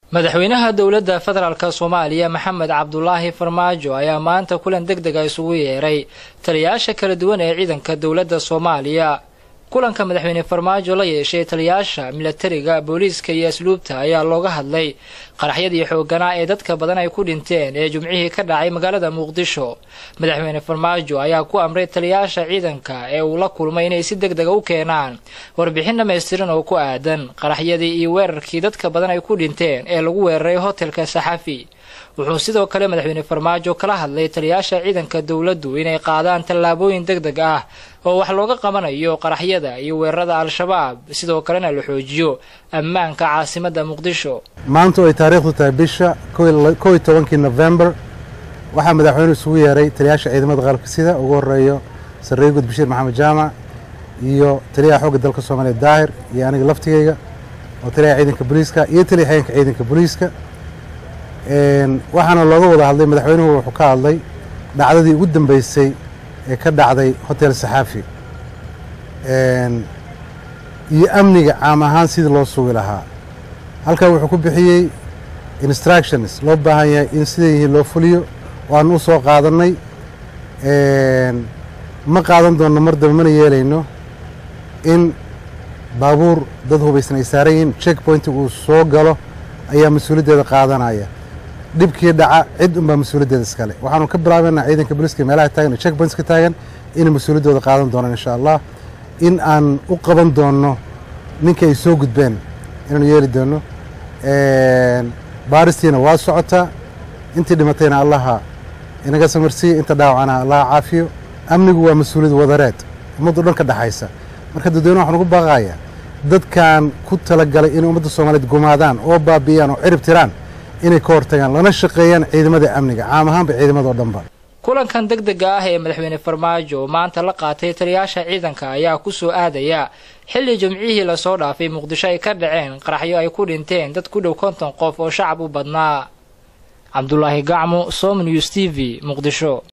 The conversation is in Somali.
madaxweynaha dowladda federaalk soomaaliya maxamed cabdulaahi farmaajo ayaa maanta kulan deg dega isugu yeeray taliyayaasha kala duwan ee ciidanka dowladda soomaaliya kulanka madaxweyne farmaajo la yeeshay taliyayaasha milatariga booliiska iyo asluubta ayaa looga hadlay qaraxyadii xooganaa ee dadka badan ay ku dhinteen ee jumcihii ka dhacay magaalada muqdisho madaxweyne farmaajo ayaa ku amray taliyayaasha ciidanka ee uu la kulmay inay si deg dega u keenaan warbixin dhammaystiran oo ku aadan qaraxyadii iyo weerarkii dadka badan ay ku dhinteen ee lagu weeraray hotelka saxafi wuxuu sidoo kale madaxweyne farmaajo kala hadlay taliyayaasha ciidanka dowladdu inay qaadaan tallaabooyin deg deg ah oo wax looga qabanayo qaraxyada iyo weerarada al-shabaab sidoo kalena la xoojiyo ammaanka caasimadda muqdisho maanta oo ay taariikhdu tahay bisha kow iyo tobankii nofembar waxaa madaxweynuhu isugu yeeray taliyayaasha ciidamada qalabka sida ugu horeeyo sarreeye gud bashiir maxamed jaamac iyo taliyaha xoogga dalka soomaaliya daahir iyo aniga laftigeyga oo taliyaha ciidanka booliiska iyo taliya xigeenka ciidanka booliiska waxaana looga wada hadlay madaxweynuhu wuxuu ka hadlay dhacdadii ugu dambeysay ee ka dhacday hotel saxaafi iyo amniga caam ahaan sidii loo sugi lahaa halkaa wuxuu ku bixiyey instructions loo baahan yahay in siday yihiin loo fuliyo oo aan u soo qaadannay ma qaadan doonno mar daba mana yeelayno in baabuur dad hubaysan ay saaran yihiin check pointiga uu soo galo ayaa mas-uuliyaddeeda qaadanaya dhibkii dhaca cid unbaa mas-uuliyaddeeda iskale waxaanu ka bilaabaynaa ciidanka booliiska meelaha taagan check pointska taagan inay mas-uuliyaddooda qaadan doonaan insha allah in aan u qaban doonno ninkii ay soo gudbeen inaanu yeeli doonno baaristiina waa socotaa intii dhimatayna allaha inaga samarsiiya inta dhaawacana allaha caafiyo amnigu waa mas-uuliyad wadareed ummaddu dhan ka dhexaysa marka dadweyne waxaan ugu baaqayaa dadkan ku talagalay inay ummadda soomaaliyeed gumaadaan oo baabi'iyaan oo cirib tiraan inay ka hortagaan lana shaqeeyaan ciidamada amniga caam ahaanba ciidamadao dhanba kulankan deg dega ah ee madaxweyne farmaajo oo maanta la qaatay taliyayaasha ciidanka ayaa ku soo aadaya xilli jimcihii lasoo dhaafay muqdisho ay ka dhaceen qaraxyo ay ku dhinteen dad ku dhow konton qof oo shacab u badnaa cabdulaahi gacmo som news t v muqdisho